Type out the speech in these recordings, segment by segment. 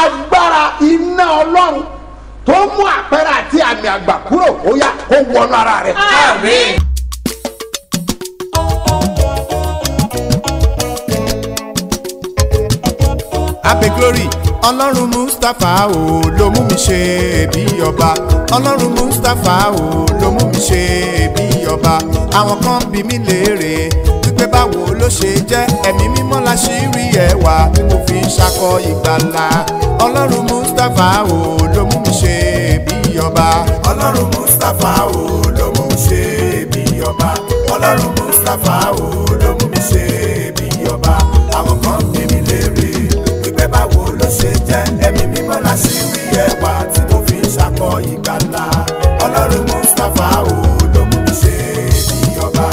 agbára iná ọlọ́run tó mú àpẹẹrẹ àti àmì àgbà kúrò ó yá kó wọnú ara rẹ. Àmín. abe glory ọlọ́run mustapha o ló mú mi ṣe bí ọba ọlọ́run mustapha o ló mú mi ṣe bí ọba àwọn kan bí mi léèrè wípé báwo ló ṣe jẹ́ ẹ̀mí mímọ́ la ṣì rí ẹwà tí mo fi ń ṣakọ ìgbàlà ọlọ́run mustapha o ló mú mi ṣe bí ọba ọlọ́run mustapha o ló mú mi ṣe bí ọba ọlọ́run mustapha o ló mú mi ṣe bí ọba àwọn kan bí mi léèrè wípé báwo ló ṣe jẹ́ ẹ̀mí mímọ́ la ṣì rí ẹwà tí mo fi ń ṣakọ ìgbàlà ọlọ́run mustapha o ló mú mi ṣe bí ọba.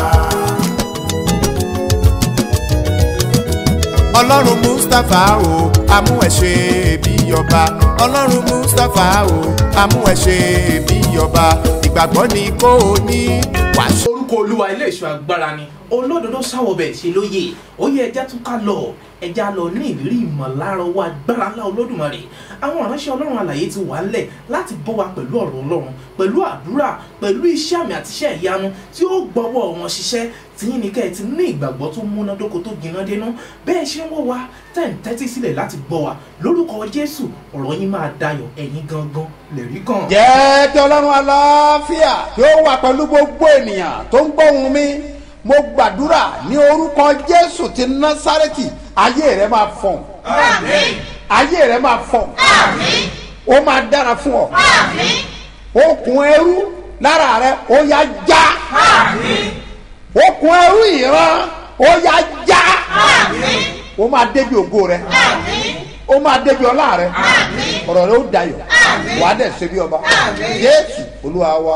ọlọ́run mustapha o amú ẹ ṣe bí ọba ọlọ́run mustapha o amú ẹ ṣe bí ọba ìgbàgbọ́ ni kò ní wàásù. orúkọ olúwa ilé ìṣọ́ agbára ni olódodo sáwọ bẹ́ẹ̀ ṣe lóye ó yẹ ẹja tún ká lọ ẹja lọ ní ìrírí ìmọ̀lára owó agbára ńlá olódùmarè àwọn ìránṣẹ́ ọlọ́run àlàyé ti wà ńlẹ̀ láti bọ́ wa pẹ̀lú ọ̀rọ̀ ọlọ́run pẹ̀lú àdúrà pẹ̀lú iṣẹ́ àmì àti iṣẹ́ ìyanu tí ó gbọ́wọ́ wọn ṣiṣẹ́ tìyín ní kẹ́ ẹ ti ní ìgbàgbọ́ tó múnádóko tó gbiná dénú bẹ́ẹ̀ ṣe ń wọ́ wa tẹ̀ ń tẹ́tí sílẹ̀ láti gbọ́ wa lórúkọ jésù ọ̀rọ̀ yín máa dayọ̀ ẹ̀yin gangan lẹ̀rí kan. jẹ́ kí ọlọ́run aláfíà kí ó wà pẹ̀lú gbogbo ènìyàn tó ń gbóhùn mi mo gbàdúrà ní orúkọ jésù ti násárẹ́tì ayé rẹ máa fọ̀n àmín ayé rẹ máa fọ̀n àmín ó máa dára fún ọ àmín okùn ẹrú lára rẹ ó yá já àmín okùn ẹrú ìran ó yá já àmín ó máa débi ògo rẹ àmín ó máa débi ọlá rẹ àmín ọ̀rọ̀ rẹ ó dayọ̀ wàá dẹ̀ ṣe bí ọba jésù olúwa wa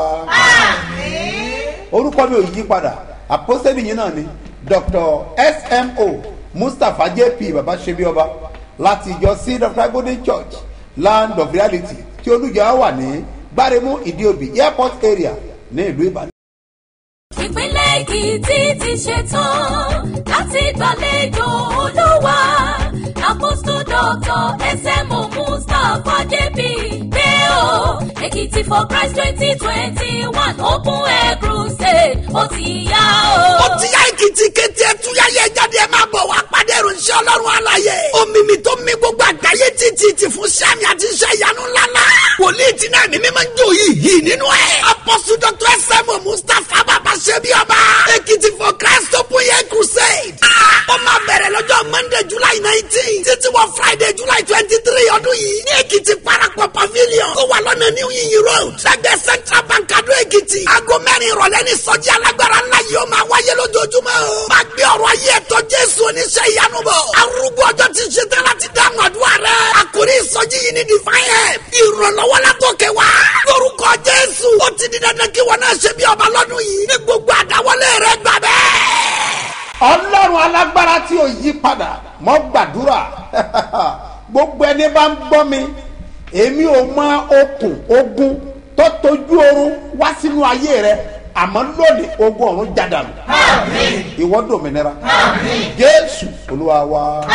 orúkọ mi ò yí padà àpọ́sẹ́lì yìí náà ni dr smo mustapha jp baba ṣebí ọba láti ìjọ seed of christ golden church land of reality tí olùjọ wà ní gbáremú ìdíòbí airport area ní ìlú ìbàdàn. ìpínlẹ̀ èkìtì ti ṣetán láti gbàlejò olúwa apostol doctor smo mustapha jp pé o èkìtì for christ twenty twenty one open air crusade ó ti yá o. ó ti yá èkìtì kété ẹtúyá yẹ jáde ẹ máa bọ̀ wá pàdé ìròyìn ọlọ́run àlàyé omimi tó mi gbogbo àgbáyé títí ti fún sami àti iṣẹ́ ìyanu ńláńlá wòlíì tí náà mímí máa ń jó yìí yìí nínú ẹ̀ apọ́sù dr sẹ́mu mustapha bàbá ṣebí ọba èkìtì for christ open air crusade ó máa bẹ̀rẹ̀ lọ́jọ́ monday july nineteen títí wọ friday july twenty three ọdún yìí ní èkìtì parapọ̀ pavilion tó wà lọ́nà new yin road lẹ́gbẹ̀ẹ́ central bank adó èkìtì aago mẹ́rin ìrọ̀lẹ́ ní sọ́jí alágbára ńlá yìí ó máa wáyé lójoojúmọ́ o máa gbé ọ̀rọ̀ ayé ẹ̀tọ́ jésù oníṣẹ́ ìyanu bọ̀ arúgbó ọjọ́ ti ṣe tán láti dáhùn àdúrà rẹ̀ àkórí ìsọjí yìí ní divine help ìrànlọ́wọ́ látòkè wá lórúkọ jésù ó ti di dandan kí wọn náà ṣe bí ọba lọ́dún yìí ní gbogbo àdáwọlé rẹ̀ gbà bẹ́ẹ̀ ọlọ́run alágbára tí ò yí padà mọ́ gbàdúrà gbogbo ẹni bá ń gbọ́ mi èmi ò mọ okùn ogun tó tójú oorun wá sínú ayé rẹ àmọ́ lónìí ogun ọ̀run jádàlú ìwọ dòmìnira jésù olúwa wa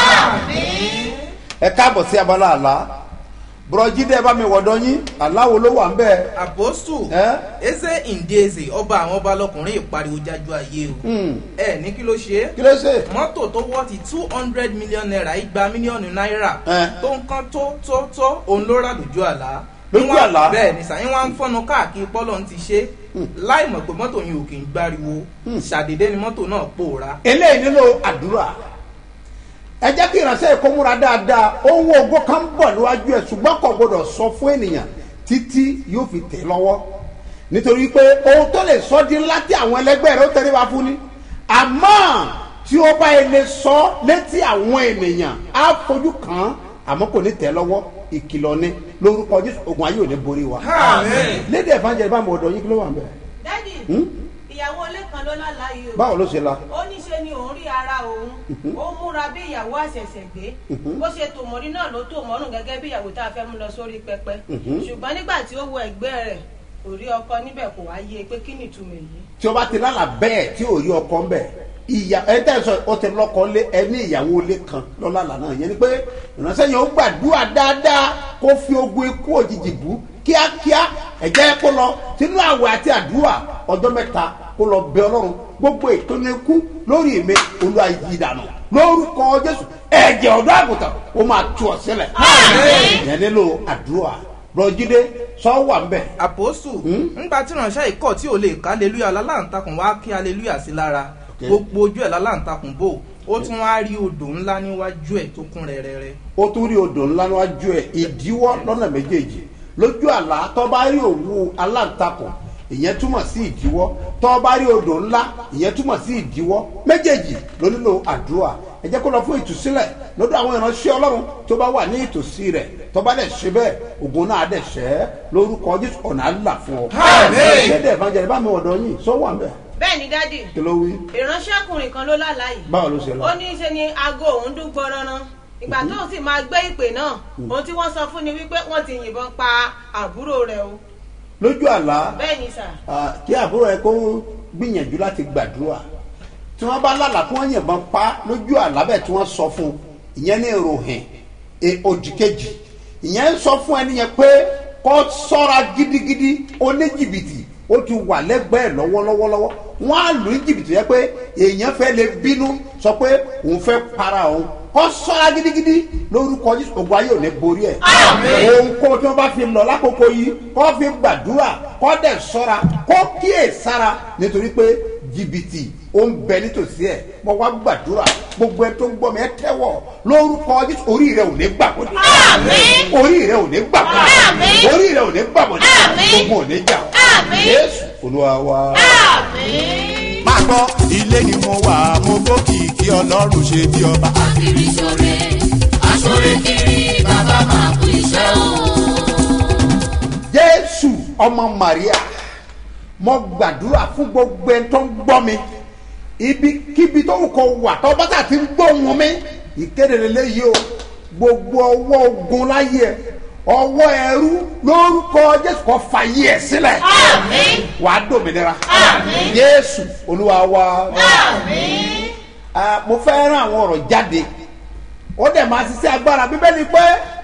ẹ káàbọ̀ sí abala àlá bùrọ̀jídé bá mi wọ̀dọ̀ yín aláwo ló wà ń bẹ́ẹ̀ àpòsù Ẹ́? eze ndeze ọba àwọn ọba lọkùnrin ìpariwo jájú ayé o ẹ ní kí ló ṣe é kí ló ṣe mọ́tò tó wọ́ọ̀tì two hundred million naira igba mílíọ̀nù náírà Ẹ́. tó ń kán tó tó tó òun ló rà lójú àlá Lójú Wọ́n- àlá? bẹ́ẹ̀ ni sàyìn wá ń fọ́nà káàkiri pọ́lọ́ ti ṣe láì mọ̀ pé mọ́tò yìí ò kì í gbáriwo ṣàdédé ni mọ́tò náà pòórá eléyìí nílò àdúrà ẹ jẹ́ kí ìránṣẹ́ èkó múra dáadáa ohun ògo kan ń bọ̀ níwájú ẹ̀ ṣùgbọ́n kò gbọdọ̀ sọ fún ènìyàn títí yóò fi tẹ̀ lọ́wọ́ nítorí pé ohun tó lè sọ di ńlá tí àwọn ẹlẹgbẹ́ rẹ̀ ó tẹ̀lé wa fún ni àmọ́ tí ó bá yẹ lè sọ létí àwọn ènìyàn á fojú kàn án àmọ́ kò ní tẹ̀ lọ́wọ́ ìkìlọ̀ ni lórúkọ jésù ogun ayé ò ní borí wa lédè evangelist bá mi ọ̀dọ̀ yín kí ló wà ń bẹ̀ dádì ìyàwó ilé kan ló lálàyé o báwo ló ṣe la ó ní ṣe ni òun rí ara òun ó múra bí ìyàwó àṣẹ̀ṣẹ̀ gbé bó ṣe tòmọ́rí náà ló tòmọ́rùn gẹ́gẹ́ bí ìyàwó tá a fẹ́ mú lọ sórí pẹpẹ ṣùgbọ́n nígbà tí ó wo ẹ̀gbẹ́ rẹ̀ kò rí ọkọ níbẹ̀ kò wá yé e pé kí ni ìtumọ̀ èyí tí o bá ti lálà bẹ́ẹ̀ tí ò rí ọkọ ń bẹ̀ ìyá ẹ tẹ́ sọ ọ tẹ lọ́kọ lé ẹ ní ìyàwó lé kan lọ́la lànà yẹn ni pé ìránṣẹ́ yẹn ó gbàdúrà dáadáa kó fi ogun ikú òjijì bú kíákíá ẹ̀jẹ̀ kó lọ sínú àwẹ̀ àti àdúrà ọjọ́ mẹ́ta kó lọ bẹ ọlọ́run gbogbo ètò ní ikú lórí mi olúwa yí dànù lórúkọ jésù ẹ̀jẹ̀ ọ̀dọ́ àgùntàn ó máa tú ọ sílẹ̀ yẹn nílò àdúrà rọjídé sọ wà ń bẹ̀ àpòsù ńgbà tí ìránṣẹ́ ìkọ̀ tí ò lè ká aleluya lálàǹtakùn wá kí aleluya sí lára gbogbo ojú ẹ̀ lálàǹtakùn bò ó tún wá rí odò ńlá níwájú ẹ̀ tó kún rẹ́rẹ́rẹ́ ó tún rí odò ńlá níwájú ẹ̀ ìdíwọ́ lọ́nà méjèèjì lójú àlá tó bá rí òwú aláǹtakùn ìyẹn túmọ̀ sí ìdíwọ́ tó bá rí odò ńlá ìyẹn túmọ̀ sí ìdíwọ́ méjèèjì ló nílò àdúrà ẹ jẹ́ kó lọ fún ìtúsílẹ̀ lọ́dọ̀ àwọn ìránṣẹ́ ọlọ́run tó bá wà ní ìtòsí rẹ̀ tó bá dẹ̀ ṣe bẹ́ẹ̀ ògùn náà dẹ̀ ṣẹ́ lórúkọ jésù ọ̀nà àlà fún ọ. ṣédè ìfànjẹ́ bá mi ọ̀dọ̀ yín sọ wà ń bẹ̀ bẹ́ẹ̀ ni dádì kí ló wí ìránṣẹ́kùnrin kan ló lálàá yìí báwo ló ṣe lọ. ó ní í ṣe ni aago òun dún gbọrọrán ìgbà tó sì máa gbé ìpè náà ohun tí wọ́n sọ fún ni wípé wọ́n ti yìnbọn pa àbúrò rẹ̀ o lójú àlá bẹ́ẹ̀ ni sà Ah, kí àbúrò ẹ kó gbìyànjú láti gbàdúrà tí wọn bá lálàá kí wọn yìnbọn pa lójú àlá bẹ́ẹ̀ tí wọn sọ fún un ìyẹn ní ìròhìn e- òdì kejì ìyẹn ń sọ fún ẹni yẹn pé kó ṣọ́ra gidigidi oníjìbìtì ó ti wà lẹ́gbẹ̀ẹ́ lọ́wọ́lọ́wọ́lọ́wọ́ wọn á lù ní jìbìtì yẹn pé èèyàn fẹ́ lè bínú sọ pé òun fẹ́ para òun kó ṣọ́ra gidigidi lórúkọ Jésù ògùn ayé ò ní borí ẹ̀ ohun kó tí wọ́n bá fi lọ lákòókò yìí kó fi gbàdúrà kó dẹ̀ ṣọ́ra kó kíyè sára nítorí pé jìbìtì ó ń bẹ nítòsí ẹ̀ mo wá gbàdúrà gbogbo ẹ tó ń gbọ́ mi ẹ tẹ́wọ̀ lórúkọ Jésù orí rẹ ò ní gbàgbọ́ ní. orí rẹ ò ní gbàgbọ́ ní. orí rẹ ò ní gbàgbọ́ ní. gbogbo ò ní jà ọ́. Jésù Olúwa wa. máa gbọ́ ilé ni mo wà mo gbókìkí ọlọ́run ṣe bí ọba. kiri sore asore kiri bàbá máa kú iṣẹ́ o. jésù ọmọ maria mo gbàdúrà fún gbogbo ẹni tó ń gbọ́ mi ibikíbi tó kọ wà tó bá tà ti ń gbóhùn mi ìkéde lélẹ́yìí o gbogbo ọwọ́ ogun láyé ẹ ọwọ́ ẹrú lórúkọ jésù kó fàyè ẹ sílẹ̀ wàá dòmìnira jésù olúwa wa Ah, mo fẹ́ rán àwọn ọ̀rọ̀ jáde ó dẹ̀ máa ṣiṣẹ́ agbára bíbélì pé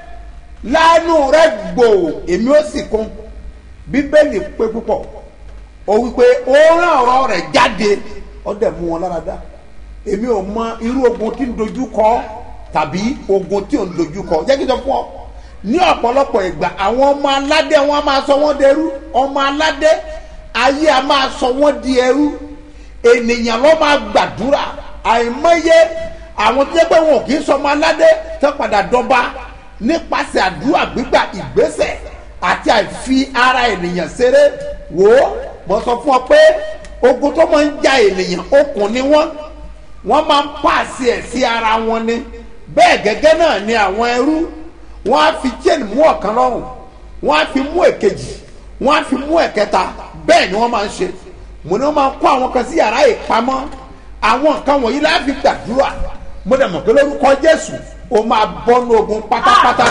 lánàá rẹ gbò èmi ó sì kún bíbélì pé púpọ̀ ó wípé ó rán ọ̀rọ̀ rẹ̀ jáde ó dẹ̀ mú wọn lára dá èmi ò mọ irú ogun tí ń dojú kọ tàbí ogun tí ò ń dojú kọ jẹ́ kí n sọ fún ọ ní ọ̀pọ̀lọpọ̀ ìgbà àwọn ọmọ aládé wọn a máa sọ wọ́n dẹrú ọmọ aládé ayé a máa sọ wọ́n di ẹrú ènìyàn ló máa gbàdúrà àìmọye àwọn tó yẹ pé wọn kì í sọmọ aládé tó padà dọba nípasẹ̀ àdúrà gbígbà ìgbésẹ̀ àti àìfi ara ènìyàn ṣeré wò ó mo sọ fún ọ pé ogun tó máa ń ja ènìyàn okùn ni wọ́n wọ́n máa ń pàṣẹ ẹ̀ sí ara wọn ni bẹ́ẹ̀ gẹ́gẹ́ náà ni àwọn ẹrú wọ́n á fi chain mú ọ̀kan lọ́rùn wọ́n á fi mú èkejì wọ́n á fi mú ẹ̀kẹta bẹ́ẹ̀ ni wọ́n máa ń ṣe mo ní wọ́n máa ń kó àwọn kan sí yàrá ìpamọ́ àwọn nǹkan wọ̀nyí láti fi gbàdúrà mo dẹ̀ mọ̀ pé lórúkọ jésù o máa bọ́nú ogun pátápátá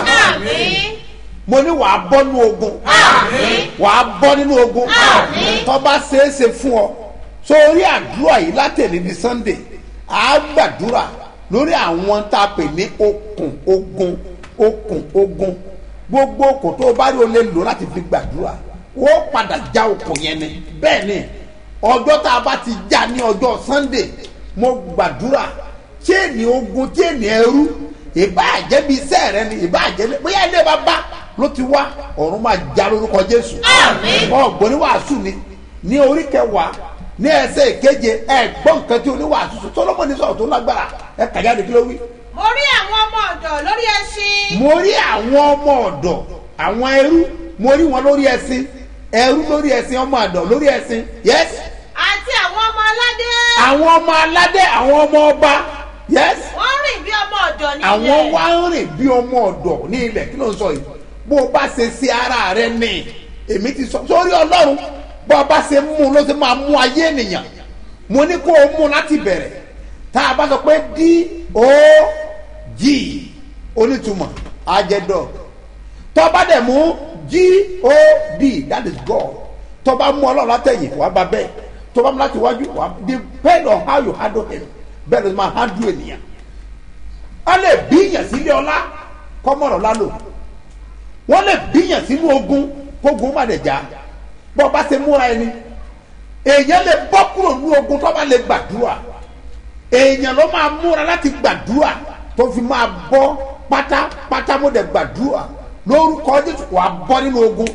mo ní wàá bọ́nú ogun wàá bọ́ nínú ogun tó bá ṣeéṣe fún ọ sórí àdúrà yìí látẹ̀lé ní sunday á gbàdúrà lórí àwọn tá a pè ní okùn ogun okùn ogun gbogbo okùn tó o bá rí o lè lò láti fi gbàdúrà ó padà já okùn yẹn ni bẹ́ẹ̀ ni ọjọ́ tá a bá ti já ní ọjọ́ sunday mo gbàdúrà chéènì ogun chéènì ẹrú ìbáàjẹ́ bíi iṣẹ́ rẹ ni ìbáàjẹ́ bóyá ilé bàbá ló ti wá ọ̀run máa já lórúkọ jésù ọ̀gbọ́n ní wàásù ni ní orí kẹwàá ní ẹsẹ̀ ìkeje ẹ gbọ́ nǹkan tí oníwàásù sọ sọlọ́mọ ní sọ̀rọ̀ tó lágbára ẹ kàjá ní kí ló wí. mo rí àwọn ọmọ ọ̀dọ̀ lórí ẹṣin mo rí àwọn ọmọ ọ̀dọ̀ àwọn ẹrú mo rí wọn lórí ẹṣin ẹrú lórí ẹṣin ọmọ ọ̀dọ̀ lórí ẹṣin yes àti àwọn ọmọ aládé àwọn ọmọ aládé àwọn ọmọ ọba yes wọ́n rìn bí ọmọ ọ̀dọ̀ nílẹ̀ àwọn wá ń rìn bí ọmọ ọ̀dọ̀ ní ilẹ̀ kí ló ń sọ yìí bó o bá ṣe sí ara rẹ ní èmi ti sọ sórí ọlọ́run bó o bá ṣe mú un ló ṣe máa mú ayé ènìyàn mo ní kó o mú un láti bẹ̀rẹ̀ tá a bá sọ pé d o g onítùmọ̀ ajẹ́dọ̀ tó bá dẹ̀ mú g o d that is god tó bá mú ọlọ́run látẹ̀yìn wàá bá bẹ́ẹ̀ tó bá mú láti wájú wàá dé depend on how you handle him bẹ́ẹ̀ ló máa handle ènìyàn wọ́n lè bíyàn sílé ọlá kọ́mọ̀rọ̀ lálò wọ́n lè bíyàn sínú ogun kógun má lè jà bọ́ bá ṣe múra ẹni èèyàn lè bọ́ kúrò ní ogun tó bá lè gbàdúrà èèyàn ló máa múra láti gbàdúrà tó fi máa bọ́ pátápátá mo dẹ̀ gbàdúrà lórúkọ jésù wàá bọ́ nínú ogun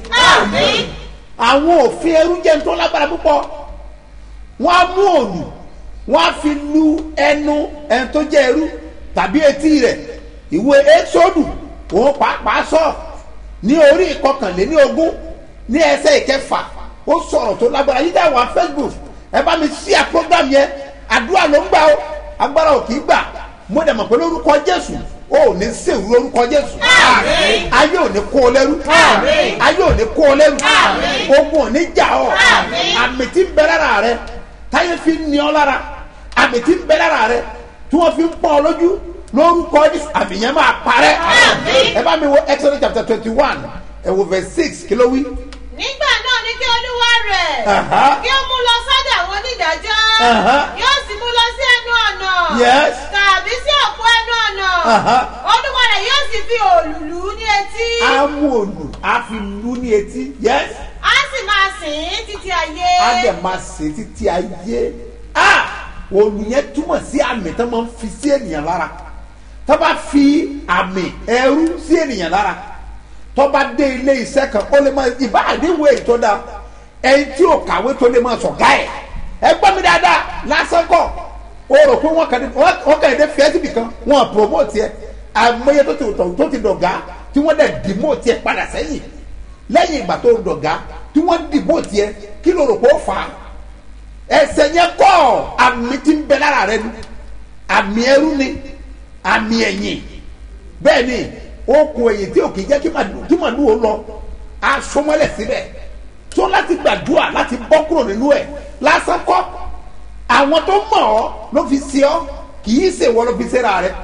àwọn òfin ẹrú jẹ́ ní tó lágbára púpọ̀ wọ́n á mú òòlù wọ́n á fi lu ẹnu ẹni tó jẹ́ ẹrú tàbí etí rẹ̀ ìwé ẹ́sọ́dù òun pàápàá sọ ní orí ìkọkànléní ogún ní ẹsẹ̀ ìkẹfà ó sọ̀rọ̀ tó lágbára yíjà wà facebook ẹ bá mi sí à program yẹn àdúrà ló ń gbà ó agbára ò kì í gbà mo dẹ̀ mọ̀ pé lórúkọ jésù o ò ní sèwú lórúkọ jésù ayé ò ní kó o lẹ́rú ayé ò ní kó o lẹ́rú ogun ò ní jà ọ́ àmì tí ń bẹ lára rẹ táyé fi ń ní ọ lára àmì tí ń bẹ lára rẹ tí wọ́n fi ń pọ́n ọ lójú lórúkọ jésù àmì yẹn máa parẹ́ ẹ bá mi wo exodus chapter twenty one ẹ wo verse six kí ló wí. nígbà náà ní kí olúwa rẹ̀ Aha. kí ó mú lọ sọ́dọ̀ àwọn onídàájọ́ Aha. yóò sì mú lọ sí ẹnu ọ̀nà Yes. tàbí sí òpó ẹnu ọ̀nà Aha. olúwa rẹ̀ yóò sì fi òlùlù ní etí á mú òlù á fi lù ní etí yes á sì máa sìn ín títí ayé á dẹ̀ máa ṣe títí ayé ah òlù yẹn túmọ̀ sí àmì tó máa ń fi sí ènìyàn lára tó bá fi àmì ẹrú sí ènìyàn lára tó bá dé ilé iṣẹ́ kan ó lè máa ìbá àdéhùn èyí tó dáa ẹni tí ò kàwé tó lè máa sọ̀gá ẹ̀ ẹ gbọ́ mi dáadáa lásán kọ́ o rò pé wọ́n kàn dé wọ́n kàn dé fẹ́ẹ́ síbi kan wọ́n promote ẹ àmọye tó ti tọ̀ tó ti dọ̀gá tí wọ́n dẹ̀ demote ẹ padà sẹ́yìn lẹ́yìn ìgbà tó dọ̀gá tí wọ́n demote ẹ kí ló rò pé ó fà á ẹsẹ̀ yẹn kọ́ àmì tí ń bẹ lára rẹ ni àmì ẹrú ni àmì ẹ̀yìn bẹ́ẹ̀ ni okùn ẹ̀yìn tí ò kì í jẹ́ kí màdù kí màdù ó lọ asomọ́lẹ̀ síbẹ̀ tó láti gbàdúrà láti bọ́ kúrò nínú ẹ̀ lásán kọ́ àwọn tó mọ̀ ọ́ ló fi ṣe ọ́ kì í ṣe wọ́n ló fi ṣe ra rẹ̀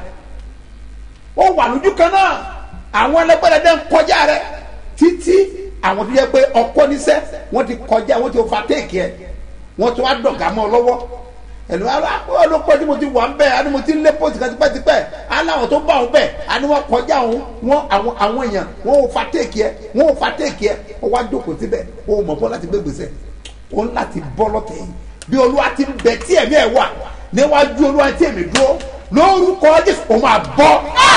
ó wà lójú kan náà àwọn ẹlẹgbẹ́rẹ́dẹ́ ń kọjá rẹ̀ títí àwọn tó yẹ pé ọkọ níṣẹ́ wọ́n ti kọjá wọ́n ti overtake ẹ̀ wọ́n ti wá dọ̀gá mọ́ ọ lọ́wọ́ ẹnu ara ọlọpàá tí mo ti wà ń bẹ àni mo ti ń lé pọ́sì kan tipẹ́tipẹ́ aláwọ̀ tó bá òun bẹ̀ àni wọ́n kọjá òun wọ́n àwọn àwọn èèyàn wọ́n ò fa téèkì ẹ wọ́n ò fa téèkì ẹ ó wá jókòó síbẹ̀ ó mọ̀ bọ́ láti gbé gbèsè ó ń láti bọ́ lọ́tẹ̀ yìí bí olúwa ti ń bẹ tí ẹ̀mí ẹ̀ wà níwájú olúwa tí èmi dúró lórúkọ jésù ó máa bọ́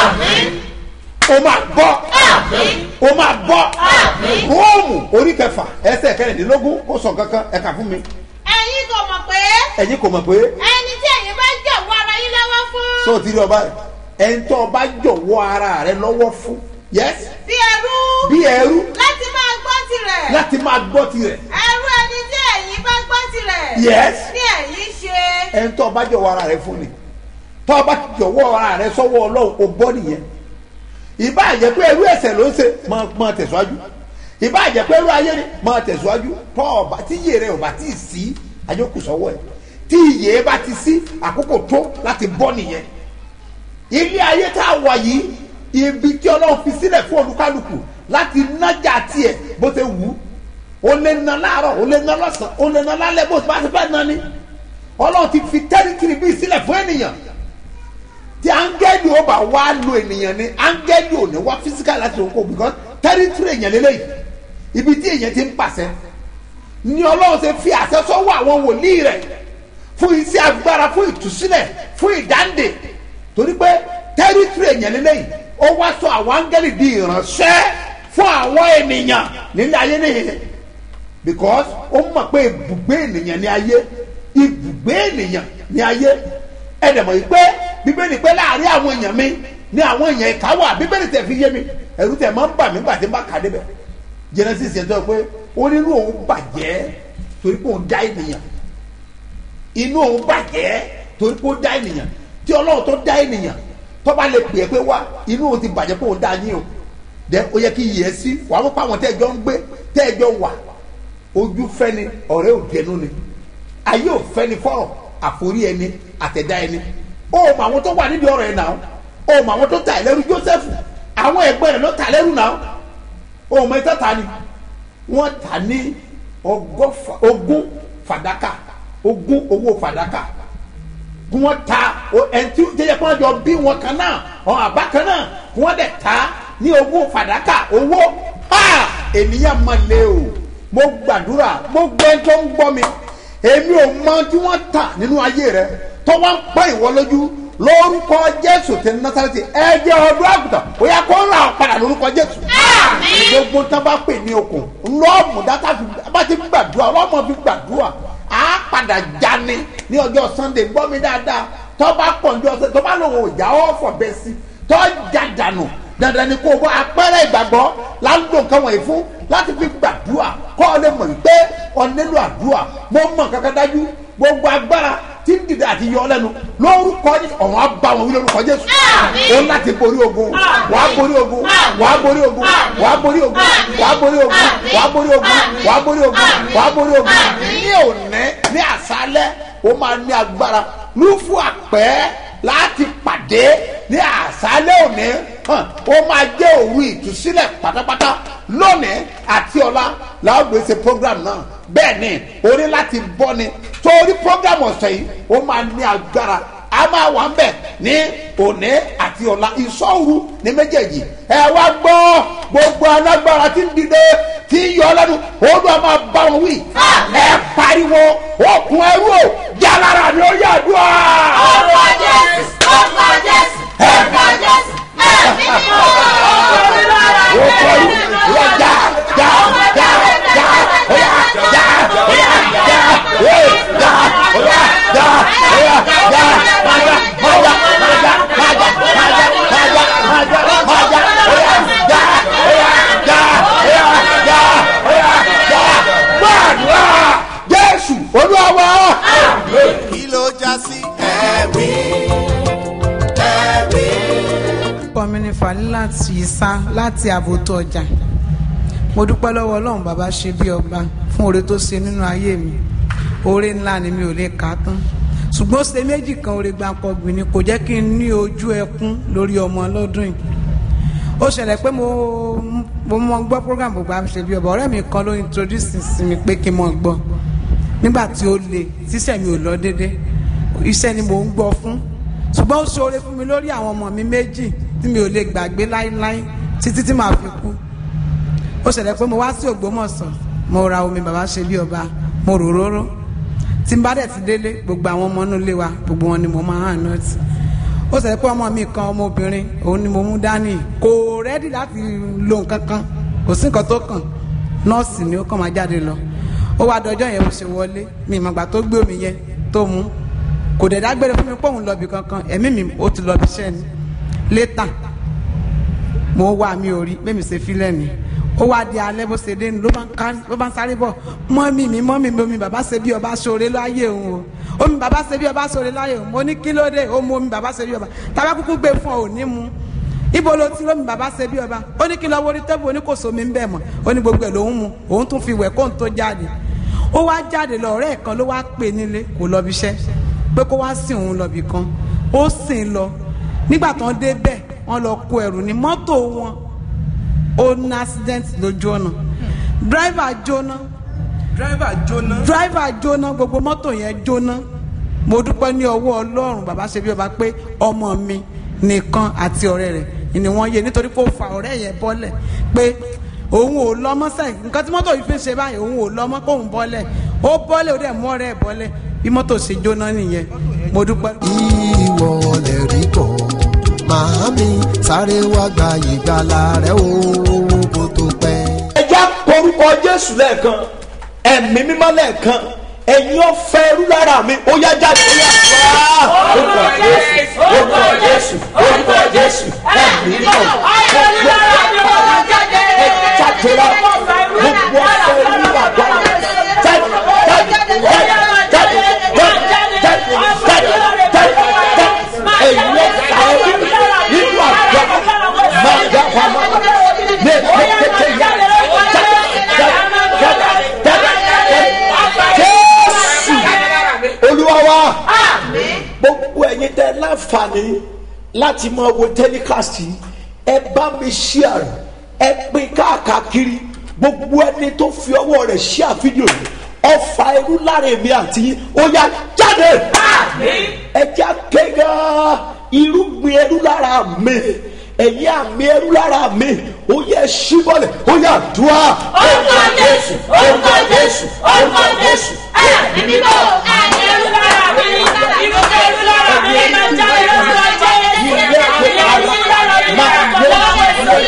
ó máa bọ́ ó máa bọ́ róòmù orí kẹfà ẹsẹ̀ kẹrìndínlógún ó sọ kankan ẹ̀ka fún mi ẹ̀yin kò mọ̀ pé ẹ̀yin kò mọ̀ pé ẹni tí ẹ̀yin bá jọ̀wọ́ ara yín lọ́wọ́ fún sọ ti rí ọba ẹni tó ọba jọ̀wọ́ ara rẹ lọ́wọ́ fún yes bí ẹrú bí ẹrú láti máa gbọ́ tirẹ̀ láti máa gbọ́ tirẹ̀ ẹrú ẹni tí ẹ̀yin bá gbọ́ tirẹ̀ Yes. ní ẹ̀yin ṣe ẹni tó ọba jọ̀wọ́ ara rẹ fún ni tó ọba jọ̀wọ́ ara rẹ sọ́wọ́ ọlọ́run o bọ́ nìyẹn ìbá àjẹ́ pé ẹrú ẹ̀sẹ̀ ló ń ṣe máa máa tẹ̀síwájú ìbá àjẹ́ pé ẹrú ayé ni máa tẹ̀síwájú tó ọba tí iye rẹ ọba tí ì sí àjọkù sọ́wọ́ ẹ̀ tí iye bá ti sí àkókò tó láti bọ́ nìyẹn ilé ayé tá a wà yìí ibi tí ọlọ́run fi sílẹ̀ fún olúkálùkù láti nájà tiẹ̀ bó ṣe wù ú o lè na láàárọ̀ o lè na lọ́sàn o lè na lálẹ́ bó bá ti fẹ́ na ni ọlọ́run ti fi tẹ́rìtìrì bíi sílẹ̀ fún ènìyàn tí áńgẹ́lì ó bá wá lo ènìyàn ni áńgẹ́lì ò ní wá physical láti òun kò because tẹ́rìtìrì èèyàn lélẹ́yìí ibi tí èèyàn ti ń pàṣẹ ni ọlọ́run ṣe fi àṣẹ sọ́wọ́ àwọn wòlíì rẹ̀ fún iṣẹ́ agbára fún ìtúsílẹ̀ fún ìdáǹdè torí pé tẹ́rìtìrì èèyàn lélẹ́yìí ó wá sọ àwọn áńgẹ́lì di ìránṣẹ́ fún àwọn ènìyàn nílé ayé nìyẹn because ó mọ̀ pé ibùgbé ènìyàn ní ayé ibùgbé ènìyàn ní ayé ẹ̀dẹ̀mọ̀ yìí pé bíbélì pé láàrin àwọn èèyàn mi ní àwọn èèyàn ìka wà bíbélì tẹ̀ fi yé mi ẹ̀rù tẹ̀ máa ń bà mí gbàtí ń bá kà débẹ̀ genesis yẹn tó yẹ pé ó nínú òun bàjẹ́ torí pé òun dá ènìyàn inú òun bàjẹ́ torí pé ó dá ènìyàn tí ọlọ́run tó dá ènìyàn tó bá lè pè é pé wá inú òun ti bàjẹ́ pé òun dá yín o dẹ ó yẹ kí yẹ sí wàá mú pa àwọn tẹ́ẹ̀jọ́ ń gbé tẹ́ẹ̀jọ́ wà ojú fẹ́ni ọ̀rẹ́ ò dẹnu ni ayé ò fẹ́ni fọ́rọ̀ àforí ẹni àtẹ̀dá ẹni ó mọ àwọn tó wà nídìí ọ̀rọ̀ ẹ̀ náà ó mọ àwọn tó ta ẹlẹ́rú Joseph àwọn ẹgbẹ́ rẹ̀ ló ta ẹlẹ́rú náà ó mọ ẹtọ́ ta ni wọ́n ta ní ọgọ́fà ogún fàdákà ogún owó fàdákà kí wọ́n ta o- ẹni tí jẹjẹ kí wọ́n jọ bí wọn kan náà ọ̀hún àbá kan náà kí wọ́n dẹ̀ ta ní owó fàdákà owó ha ènìyàn máa lé o mo gbàdúrà gbogbo ẹni tó ń gbọ́ mi èmi ò mọ tí wọ́n tà nínú ayé rẹ tó wọ́n ń pẹ́ ìwọ lójú lórúkọ jésù tẹ násàlẹ́tì ẹ̀jẹ̀ ọdún àgùntàn ó yẹ kó rà ọ́ padà lórúkọ jésù gbogbo tá a bá pè ní okùn lọ́ọ̀mù dátà fi bá ti gbàdúrà ọlọ́mọ fi gbàdúrà á padà jáni ní ọjọ́ sunday gbọ́ mi dáadáa tó bá pọ̀ ní ọ̀sẹ̀ tó bá lòun ò já ọ́ fọ̀ bẹ́ẹ̀ sí tó já dànù dandan ni kó o bọ́ apẹ́rẹ́ ìgbàgbọ́ láńdò nǹkan wọ̀nyí fún láti fi gbàdúrà kọ́ ọ lè mọ̀ wípé ọ nílò àdúrà mo mọ̀ kankan dájú gbogbo agbára tí ń dìde àti yọ ọ lẹ́nu lórúkọ ní ọ̀hún abá wọn wí lórúkọ jésù ó láti borí ogun wàá borí ogun wàá borí ogun wàá borí ogun wàá borí ogun wàá borí ogun wàá borí ogun wàá borí ogun ní òní ní àṣálẹ́ ó máa ní agbára lúfú àpẹ́ láti pàdé ní àṣálẹ́ òní hàn ó máa jẹ́ òru ìtúsílẹ̀ pátápátá lónìí àti ọ̀la làwọn gbèsè program náà bẹ́ẹ̀ ni orí láti bọ́ ni torí program ọ̀sẹ̀ yìí ó máa ní agbára a máa wà ń bẹ̀ ní òní àti ọ̀la ìṣọ́ru ní méjèèjì ẹ wá gbọ́ gbogbo alágbára tí ń dìde tí ń yọ lẹ́nu olú a máa bá wọn wí ẹ pariwo okùn ẹrú o jálára ni ó yà dùn á. Orúkọ Jésù, orúkọ Jésù, orúkọ Jésù, ẹ̀mí ni ó okùn ẹrú yà já já já já óyà já óyà já óyà já óyà já óyà já májà májà májà májà májà májà májà májà óyà já óyà já óyà já óyà já gbàdúrà jésù olúwa wa. kí ló já sí ẹ̀rí ẹ̀rí. orúkọ mi ni falilat isa láti àbòtò ọjà mo dúpẹ́ lọ́wọ́ ọlọ́run bàbá ṣe bí ọba fún oore tó ṣe nínú ayé mi oore ńlá ni mi ò lè kà á tán ṣùgbọ́n ó ṣe méjì kan oore gbàǹkọ̀gbìn ni kò jẹ́ kí n ní ojú ẹkún lórí ọmọ lọ́dún yìí ó ṣẹlẹ̀ pé mo mo mọ gbọ́ program gbogbo àṣẹ bí ọba ọ̀rẹ́ mi kan ló introduce sí mi pé kí n mọ̀ gbọ́ nígbà tí ó le tíṣẹ́ mi ò lọ déédéé iṣẹ́ ni mò ń gbọ́ fún ṣùgbọ́n ó ṣoore fún mi lórí àwọn ọmọ mi méjì tí mi ò lè gbàgbé láíláí títí tí màá fi kú ó ṣẹlẹ̀ pé mo wá sí ògbómọ̀ṣọ́ mo ra omi bàbá ṣe bí ọba mo rò róró tí n bá dẹ̀ ti délé gbogbo àwọn ọmọ inú ilé wa gbogbo wọn ni mo máa hàn náà tì ó ṣẹlẹ̀ pé ọmọ mi kan ọmọbìnrin òun ni mo mú dání kò rẹ́dì láti lo nǹkan kan kò sí nǹkan tó kàn nọ́ọ̀sì ni ó kàn máa jáde lọ ó wá dọjọ́ yẹn mo ṣe wọlé mi ìmọ̀gbà tó gbé omi yẹn tó mú kò dẹ̀ dágbére fún mi pé òun lọ́bì kankan ẹ̀mí mi ó ti lọ́bì iṣẹ́ ni létà mo wá mi ò rí bẹ́ẹ̀ ṣe fílẹ̀ ni ó wá di alẹ́ bó ṣe dé ni ló bá ń kárí ló bá ń sáré bọ̀ mọ́mì mi mọ́mì mi omi bàbá ṣe bí ọba ṣoore láyé òun o omi bàbá ṣe bí ọba ṣoore láyé òun mo ní kí ló dé ó mu omi bàbá ṣe bí ọba tàbá kúkú gbé fún ọ ò ní mu ibo ló ti lómi bàbá ṣe bí ọba ó ní kí lọ wọrí tẹ́bù ó ní kò sómi ń bẹ̀ mọ́ ó ní gbogbo ẹ̀ lòún mu òun tún fi wẹ̀ kóun tó jáde ó wá jáde lọ ọ̀rẹ́ ẹ̀ kan ló wá pè nílé kò lọ bí iṣẹ́ pé kó wá sìn òun lọ bì kan ó sìn lọ nígbà tán dé bẹ́ẹ̀ wọ́n lọ kó ẹrù ní mọ́tò wọn ó ní accident lójú ọ̀nà driver jóná driver jóná. driver jóná gbogbo mọ́tò yẹn jóná mo dúpẹ́ ní ọwọ́ ọlọ́run bàbá ṣe bí ọba pé ọmọ mi nìkan àti ọ̀rẹ́ rẹ̀ ni wọ́n yé nítorí pé ó fa ọ̀rẹ́ yẹn bọ́lẹ̀ pé òun ò lọ mọ́ sẹ́yìn nǹkan tí mọ́tò yìí fi ń ṣe báyìí òun ò lọ mọ́ kóun bọ́lẹ̀ ó bọ́lẹ̀ ó dẹ̀ mú ọ̀rẹ́ ẹ̀ bọ́lẹ̀ bí mọ́tò ṣe jóná nìyẹn mo dúpẹ́. ìwọ lè rí bọ̀ màámi sáré wá gba ìgbàlà rẹ o kó tó pẹ́. ẹja porúkọ jésù lẹ́ẹ̀kan ẹ̀mí mímọ́ lẹ́ẹ̀kan ẹ̀yin ọ̀fẹ́ ẹrú lára mi ó yá jáde ó yá wá. orúkọ jésù orúkọ jésù orúkọ jésù ẹ̀mí mímọ́ gbogbo ẹ̀ jáde la gbogbo ọ̀fẹ́ ẹrú bàbá jáde jáde jáde jáde jáde jáde jáde jáde ẹ̀yin ọ̀fẹ́ ẹrú nínú àgbà máa dá pamọ́ ní ẹ̀kẹ́kẹ́ yá jésù olúwa wa gbogbo ẹ̀yin tẹ́ láǹfààní láti máa wo tẹlifásitì ẹ bá mi share ẹ pín káàkiri gbogbo ẹni tó fi ọwọ́ rẹ̀ share fídíò yìí ọfà ẹrú lára èmi àti yín ó yá jáde ẹja kéga irúgbìn ẹrú lára mi ẹ̀yin àmì ẹrú lára mi ó yẹ ṣíbọ̀lẹ̀ ó yà dùá. orúkọ jésù orúkọ jésù orúkọ jésù ẹ̀mí mímọ́ ẹ̀mí ẹrú lára mi irúgbìn ẹrú lára mi máa jáde lórúkọ jésù ẹ̀mí ẹrú lára mi máa jáde lórúkọ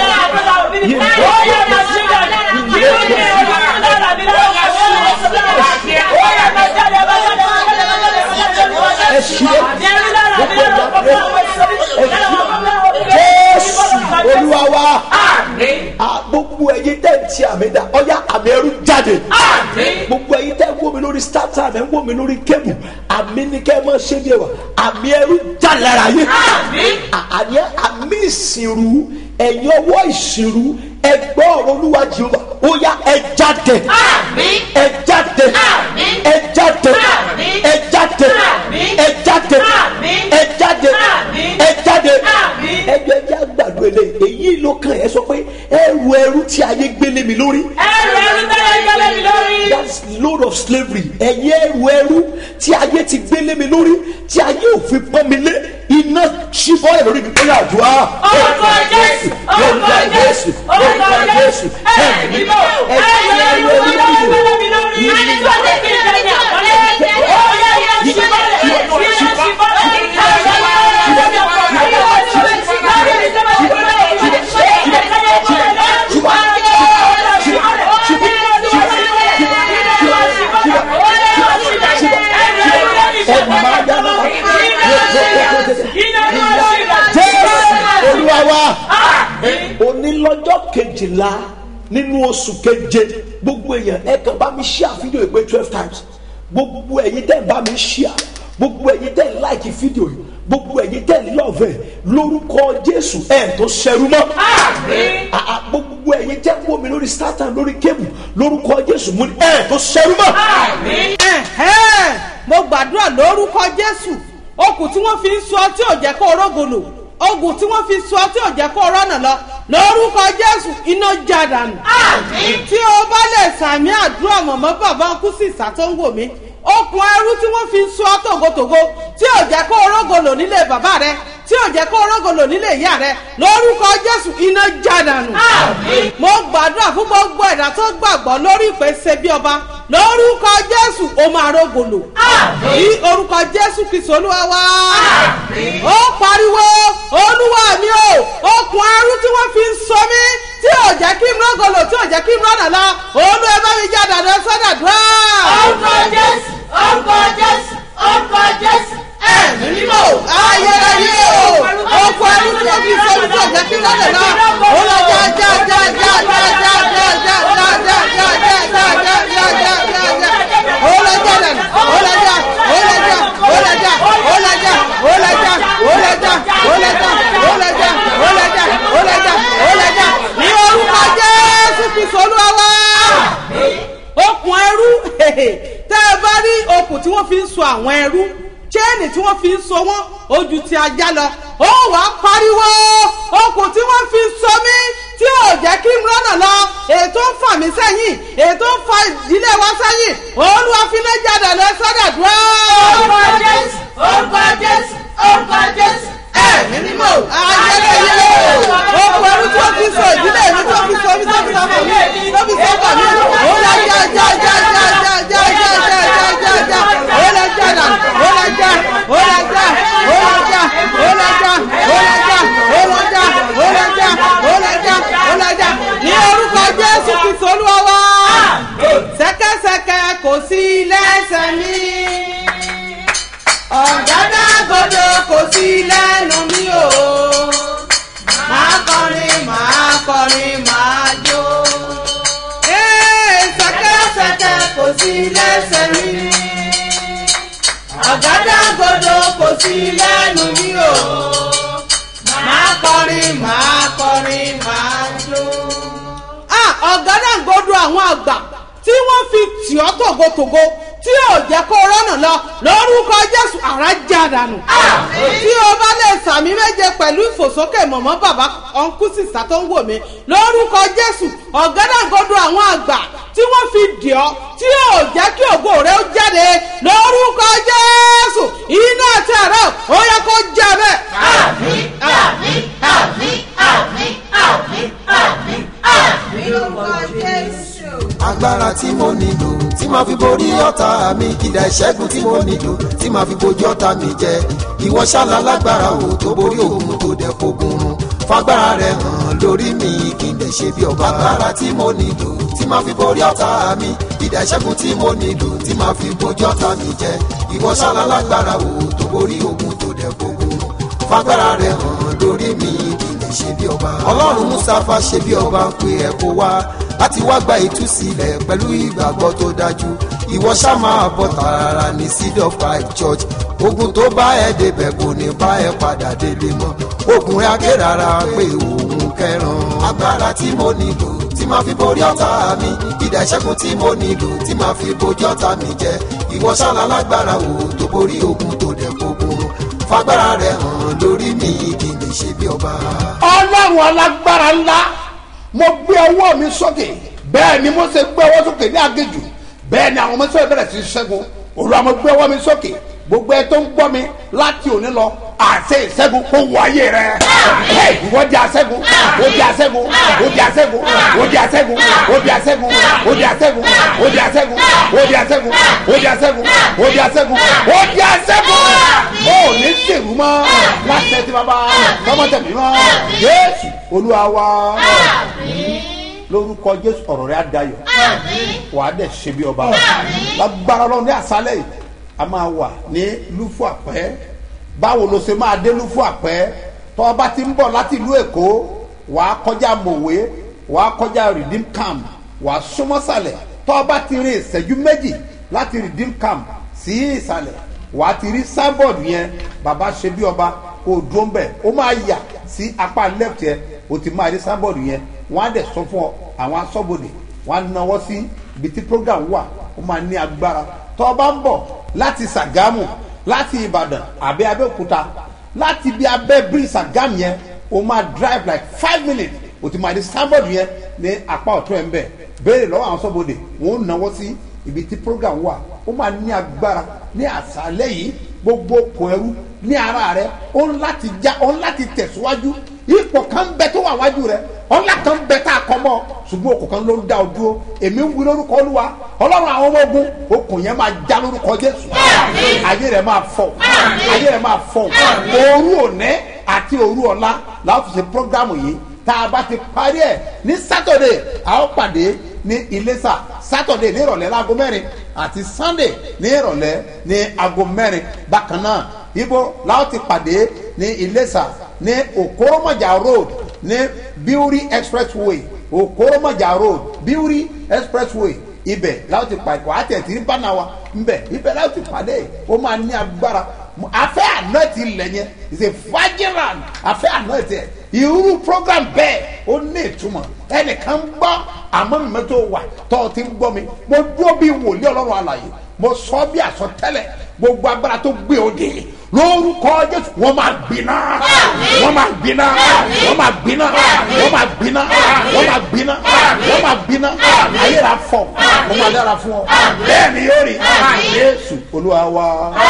ẹ ṣílẹ̀ gbogbo ìgbà jésù olúwa wa Ah, gbogbo ẹyin tẹ́ ń ti àmì dá ọ̀yá àmì ẹrú jáde gbogbo ẹyin tẹ́ ń wò mí lórí startime ẹ̀ ń wò mí lórí kébù àmì ní kẹ́ ẹ máa ṣe bí ẹ wà àmì ẹrú jáde lára yín À- àní àmì ìsìnrú ẹ̀yin ọwọ́ ìsìnrú ẹgbẹ́ ọ̀rọ̀ olúwa jehova ó yá ẹ jáde ẹ jáde ẹ jáde ẹ jáde ẹ jáde ẹ jáde ẹ jáde ẹjọ ẹjẹ àgbàdo ẹlẹ èyí ló kàn ẹ sọ pé ẹrù ẹrú tí ayé gbélé mi lórí. ẹrù ẹrú tẹ́lẹ̀ gbélé mi lórí. that's load of slavery ẹ̀yin ẹrù ẹrú tí ayé ti gbélé mi lórí tí ayé ò fi pọ́n mi lé iná ṣífọ́ ẹ̀ lórí mi ó yà dùn á. orúkọ jésù orúkọ jésù orúkọ jésù ẹ̀mí mímọ́ ẹ̀mí ẹrú ẹrú tẹ́lẹ̀ gbélé mi lórí. ẹni tó ní kí n tẹ̀lé àkọlé ó yẹ yẹ ṣíbọ̀lẹ̀ yẹ ṣíbọ̀lẹ̀ jésù olúwa wa òní lọ́jọ́ kejìlá nínú oṣù keje gbogbo èèyàn ẹ kàn bá mi ṣí àfihàn ìpè twelve times gbogbo ẹ̀yin tẹ́ ẹ bá mi ṣí à gbogbo ẹ̀yin tẹ́ ẹ láìkì fídíò yìí gbogbo ẹ̀yin tẹ́ ẹ lọ́ọ̀fẹ́ lórúkọ jésù ẹ̀ tó ṣẹrú mọ́ À- à, gbogbo ẹ̀yin tẹ́ ẹ wò mí lórí startime lórí kébù lórúkọ jésù mú ni ẹ̀ tó ṣẹrú mọ́. Ẹ̀hẹ́n, mo gbàdúrà lórúkọ jésù okùn tí wọ́n fi ń sọ tí ò jẹ́ kó rógolo ogun tí wọ́n fi sọ tí ò jẹ́ kó rọ́nà lọ lórúkọ jésù iná já dànù. tí o bá lè sàmì àdúrà mọ̀mọ́ bàbá ń kú sí ìsà tó ń wò mí okùn ẹrú tí wọ́n fi ń sọ tògótògó tí ò jẹ́ kó rógolo nílé bàbá rẹ tí ò jẹ́ kó rógolo nílé ìyá rẹ lórúkọ jésù iná já dànù. mo gbàdúrà fún gbogbo ẹ̀dá tó gbàgbọ́ lórí ìpèsè bí ọba lórúkọ jésù ó máa rógolo. ní orúkọ jésù kristu olúwa wá. ó pariwo olúwa mi o okùn ẹrú tí wọ́n fi ń sọ mí tí ò jẹ́ kí n rógolo tí ò jẹ́ kí n rọ́nà lọ olú ẹ bá mi já dàdú sọ́dà dùá. orúkọ jésù orúkọ jésù orúkọ jésù ẹ̀mí mímọ́ ayérayé o okùn ẹrú tí wọ́n fi ń sọ mí tí ò jẹ́ kí n rọ́nà lọ ó lọ já já já já já já já já já já já já já já já já já já ó lọ já dànù ó lọ já ó lọ já ó lọ já ó lọ já ó lọ já ó lọ já ó lọ já ó lọ já ó lọ já ó lọ já ó lọ já ní orúkọ jésù kristu olúwa wá okùn ẹrú tẹ́ ẹ bá rí okùn tí wọ́n fi ń so àwọn ẹrú chain tí wọ́n fi ń so wọ́n ojú ti ajá lọ ó wàá pariwo okùn tí wọ́n fi ń so mí tí ò jẹ́ kí n rọ́nà lọ ètò ń fà mí sẹ́yìn ètò ń fa ìdílé wa sẹ́yìn olúwa fi lè jáde lọ sọ́dọ̀ dúró. orúkọ jésù orúkọ jésù orúkọ jésù ẹ̀mí mímọ́ ayẹyẹ okùn ẹrú tí wọ́n fi so ìdílé mi tí wọ́n fi so mí tí wọ́n fi so ọmọ mi tí wọ́n fi so ọkọ mi ó lọ já já já já já já já já já já já ó lọ já dà ó lọ já ó lọ já ó lọ já ó lọ já ó lọ já ó lọ já ó lọ já ó lọ já ó lọ já ní orúkọ jésù kristu olúwa wá sẹ́kẹ́sẹ́kẹ́ kò sí lẹ́sẹ̀ mi ọ̀gádàgodo kò sí lẹ́nu mi o máa kọrin máa kọrin máa jó. Ee, sẹ́kẹ́sẹ́kẹ́ kò sí lẹ́sẹ̀ mi ọ̀gádàgodo kò sí lẹ́nu mi o máa kọrin máa kọrin máa jó. Ah, ọ̀gádàgodo àwọn àgbà tí wọ́n fi tì ọ́ tògótògó tí ò jẹ́ kó rọ́nà lọ lórúkọ jésù àrá já dànù. tí o bá lè sàmì méje pẹ̀lú ìfòsókè mọ̀mọ́ bàbá ọ̀nkú sísá tó ń wò mí lórúkọ jésù ọ̀gádàgodo àwọn àgbà tí wọ́n fi dì ọ́ tí yóò jẹ́ kí ògo rẹ ó jáde lórúkọ jésù iná àti àrà ó yẹ kó jẹ bẹ́ẹ̀. àmín àmín àmín àmín àmín àmín àmín lórúkọ jésù. agbára tí mo nílò tí màá fi borí ọ̀tá mi kìdá ìṣẹ́gun tí mo nílò tí màá fi bojú ọ̀tá mi jẹ ìwọ ṣáàlà lágbára o tó borí òun tó dẹ̀ fogun run fagbára rẹ hàn lórí mi kí n lè ṣe bí ọba agbára tí mo nílò tí màá fi borí ọ̀tá mi kìdá ìṣẹ́gun tí mo nílò tí màá fi bojú ọ̀tá mi jẹ ìwọ ṣáàlà lágbára o tó borí òun tó dẹ̀ fogun run fagbára rẹ hàn lórí mi kí n lè ṣe bí ọba ọlọ́run mustapha ṣe bí ọba ń pe ẹ̀ kó wá láti wá gba ìtúsílẹ̀ pẹ̀lú ìgbàgbọ́ tó dájú ìwọ ṣá máa bọ̀ tààrà ní seed of five church ogun tó bá ẹ débẹ̀ kò ní bá ẹ padà délé mọ́ ogun rẹ akérara pé òun kẹran agbára tí mo nílò tí máa fi borí ọ̀tá mi ìdá ìṣẹ́gun tí mo nílò tí máa fi bojú ọ̀tá mi jẹ ìwọ ṣáàlà lágbára wò tó borí ogun tó dẹ̀ gbogbo fagbára rẹ hàn lórí mi kí n lè ṣe bí ọba. ọlọ́run alágbára ńlá mo gbé ọwọ́ mi sókè bẹ́ẹ̀ ni mo ṣe gbé ọwọ́ sókè ní agéjù bẹ́ẹ̀ ni àwọn ọmọ sọ́yìn bẹ̀rẹ̀ sí í ṣẹ́gun olúwa mo gbé ọwọ́ mi sókè gbogbo ẹ tó ń gbọ́ mi láti òní lọ àṣẹ ìṣẹ́gun kó wọ ayé rẹ ẹ ìwọ di aṣẹ́gun ó di aṣẹ́gun ó di aṣẹ́gun ó di aṣẹ́gun ó di aṣẹ́gun ó di aṣẹ́gun ó di aṣẹ́gun ó di aṣẹ́gun ó di aṣẹ́gun ó di aṣẹ́gun ó di aṣẹ́gun ó ní sèrú mọ́ láti ẹ ti bàbá tọmọtẹmí mọ́ jésù olúwa wa lórúkọ jésù ọ̀rọ̀ rẹ̀ adayọ̀ wà á dẹ̀ ṣe bí ọba lágbára ọlọ́run ní àṣálẹ̀ yìí a máa wà ní lúfù àpẹ́ báwo ló ṣe máa dé lúfù àpẹ́ tọ́ ọba ti ń bọ̀ láti ìlú èkó wà á kọjá mòwe wà á kọjá redeem camp wà á súnmọ́ sàlẹ̀ tọ́ ọba ti rin ìṣẹ́jú méjì láti redeem camp sí ìsàlẹ̀ wà á ti rí sábọ̀dù yẹn bàbá ṣe bí ọba kò dúró ń bẹ̀ ó máa yà sí apá left yẹn o ti máa rí sábọ̀dù yẹn wọ́n á dẹ̀ sọ fún ọ àwọn asọ́bodè wọ́n á náwó sí ibi tí program wà ó máa ní agbára tó o bá ń bọ̀ láti sàgámù láti ìbàdàn àbẹ́ abẹ́òkúta láti ibi abẹ́ bírí sàgámù yẹn o máa drive like five minutes o ti máa rí sábọ̀dù yẹn ní apá ọ̀tún ẹ̀ ń bẹ̀ béèrè lọ́wọ́ àwọn asọ́bodè wọ́n ó náwó sí ibi tí program wà ó máa ní agbára ní àṣálẹ́ yìí gbogbo okùn ẹrú ní ara rẹ ó ń láti já ó ń láti tẹ̀síwájú ipò kan bẹ tó wà wájú rẹ ọlá kan bẹ tá a kọ mọ ṣùgbọ́n okùn kan ló ń dá o dúró èmi ń wí lórúkọ olúwa ọlọ́run àwọn ọmọ ogun okùn yẹn máa já lórúkọ jésù ayé rẹ máa fọ ayé rẹ máa fọ òru òní àti òru ọ̀la làwọn fi ṣe programu yìí tá a bá ti parí ẹ̀ ní sátọ̀dẹ̀ a ó pàdé ní iléṣà sátọ̀dẹ̀ ní ìrọ̀lẹ́ láago mẹ́rin àti sunday ní ìrọ̀lẹ́ ní aago mẹ́rin bákan náà ibo làwọn ti pàdé ní iléṣà ní okoromaja road ní biuri expressway okoromaja road biuri expressway ibẹ̀ làwọn ti pàdé wàá tẹ̀ tí bánà wa nbẹ̀ ibẹ̀ làwọn ti pàdé ó máa ní agbára afẹ́ àná ti lẹ̀ yẹn is a vigilant afẹ́ àná ti ẹ̀ irú program bẹ́ẹ̀ ó ní ìtumọ̀ ẹnìkan ń gbọ́ àmọ́ mímọ́ tó wà tó o ti ń gbọ́ mi mo dúró bí wòlíì ọlọ́run àlàyé mo sọ bí àsọtẹ́lẹ̀ gbogbo agbára tó gbé òde lórúkọ jésù wọn máa gbiná wọn máa gbiná wọn máa gbiná wọn máa gbiná wọn máa gbiná wọn máa gbiná ayé la fọ wọn máa dára fún ọ bẹ́ẹ̀ ni yóò rí jésù olúwa wa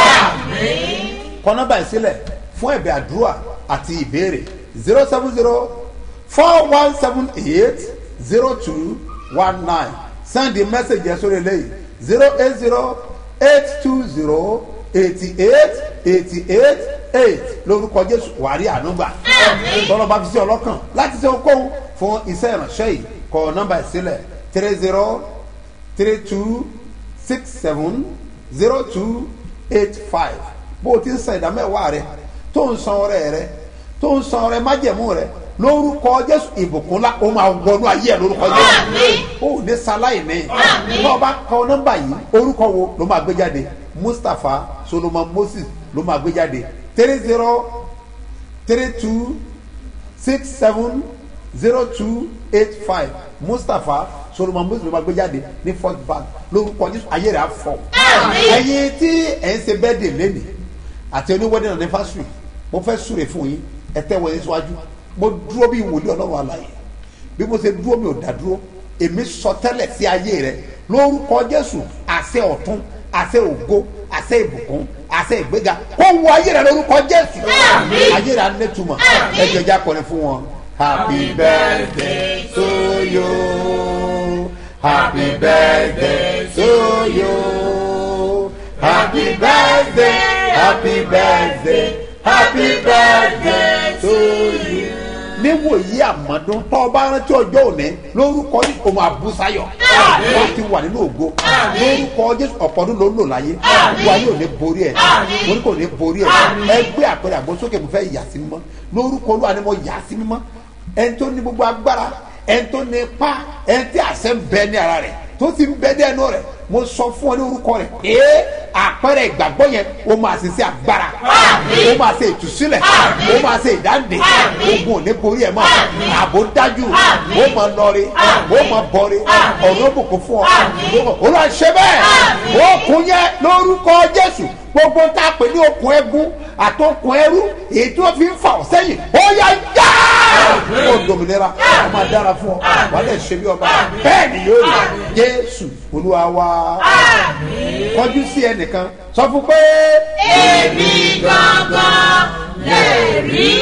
kọ́nọ́bà ìsílẹ̀ fún ẹ̀bẹ̀ àdúrà àti ìbéèrè zero seven zero four one seven eight zero two one nine send the message yẹn sórí eléyìí zero eight zero eight two zero eighty eight eighty eight eight lórúkọ jésù wàrí ànúgbà tọ́lọ́ bá fi sí ọlọ́kàn láti ṣe okòwò fún iṣẹ́ ìránṣẹ́ yìí kọ nọ́mbà ìsílẹ̀ three zero three two six seven zero two eight five bó o ti ń san ìdámẹ́wàá rẹ tó ń san ọrẹ rẹ tó ń san ọrẹ májẹ̀mú rẹ lórúkọ jésù ìbùkúnlá ó máa wọnú ayé ẹ lórúkọ jésù ó ní sáláì ní tó o bá kọ nọ́mbà yìí orúkọ wo ló máa gbé jáde mustapha solomon moses ló máa gbé jáde three zero three two six seven zero two eight five mustapha solomon moses ló máa gbé jáde ní first bank lórúkọ jésù ayé rẹ á fọ ẹyin tí ẹ ń ṣe bẹ́ẹ̀ dè lẹ́nìí àti oníwẹ́dẹ̀ náà ní fásitì mo fẹ́ súre fún yín ẹ tẹ́ wọlé síwájú mo dúró bí wòlíì ọlọ́run àlàyé bí mo ṣe dúró mi ò dá dúró èmi sọ tẹ́lẹ̀ sí ayé rẹ lórúkọ jésù àṣẹ ọ̀tún àṣẹ ògo àṣẹ ìbùkún àṣẹ ìgbéga kó wọ ayé rẹ lórúkọ jésù ayé rẹ anẹ́tùmọ̀ ẹjọ́ ìjà kọrin fún wọn. happy birthday to you happy birthday to you happy birthday happy birthday happy birthday to you níwòyí àmọ́dún tó o bá rántí ọjọ́ òní lórúkọ ní o máa bú sáyọ̀ wọ́n ti wà nínú ògo lórúkọ jésù ọ̀pọ̀dún ló ń lò láyé wà yóò ní borí ẹ̀ mo ní kò ní borí ẹ̀ ẹgbẹ́ àpẹẹrẹ àgbọ̀nsókè mo fẹ́ yà sí mímọ́ lórúkọ olúwa ni mo yà sí mímọ́ ẹni tó ní gbogbo agbára ẹni tó ní ipá ẹni tí àṣẹ ń bẹ ní ara rẹ̀ tó ti ń bẹ dẹ́nu rẹ̀ mo sọ fún ọ ní orúkọ rẹ̀ ee àpẹẹrẹ ìgbàgbọ́ yẹn o máa ṣe sí agbára o máa ṣe ìtúsílẹ̀ o máa ṣe ìdáǹdè ogun ò ní borí ẹ̀ mọ́ ààbò dájú o máa lọrí o máa bọ̀rí ọ̀rọ̀ òbùkún fún ọ o lọ ṣe bẹ́ẹ̀ o kún yẹn lórúkọ jésù gbogbo tá a pè ní okùn ẹgún àtọkùn ẹrú èyí tí wọn fi ń fà ọ sẹyìn ó yá já ó dominira ó máa dára fún ọ wàá lè ṣe bí ọba bẹẹ ni yóò rí jésù olúwa wa kọjú sí ẹnìkan sọ fún pé. èmi gangan lè rí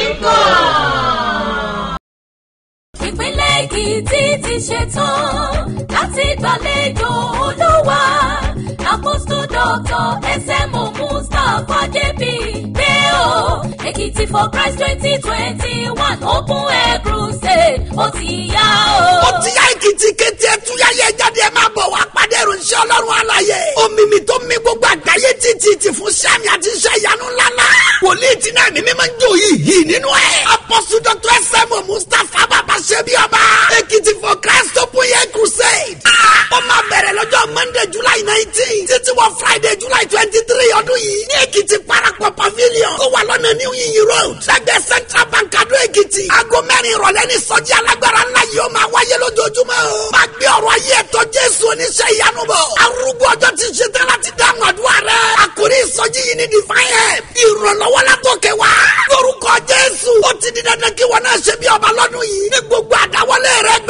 kàn. ìpínlẹ̀ èkìtì ti ṣetán láti gbàlejò olúwa apostle doctor smo mustapha jp pé o èkìtì for christ twenty twenty one open air crusade ó ti yá o. ó ti yá èkìtì kété ẹtúyáyé jáde ẹ máa bọ̀ wá pàdé ìròyìn ọlọ́run àlàyé omimi tó mi gbogbo àgbáyé títí ti fún sami àti iṣẹ́ ìyanu ńláńlá wòlíì tí náà mímí máa ń jó yìí yìí nínú ẹ̀ apọ́sù dr sm mustapha bàbá ṣebí ọba èkìtì for christ open air crusade ó máa bẹ̀rẹ̀ lọ́jọ́ monday july nineteen títí wọ friday july twenty three ọdún yìí ní èkìtì parapọ̀ pavilion tó wà lọ́nà new yin road lẹ́gbẹ̀ẹ́ central bank adó èkìtì aago mẹ́rin ìrọ̀lẹ́ ní sọ́jí alágbára ńlá yìí ó máa wáyé lójoojúmọ́ o máa gbé ọ̀rọ̀ ayé ẹ̀tọ́ jésù oníṣẹ́ ìyanu bọ̀ arúgbó ọjọ́ ti ṣe tán láti dáhùn àdúrà rẹ̀ àkórí ìsọjí yìí ní divine help ìrànlọ́wọ́ látòkè wá lórúkọ jésù ó ti di dandan kí wọn náà ṣe bí ọba lọ́dún yìí ní gbogbo àdáwọlé rẹ̀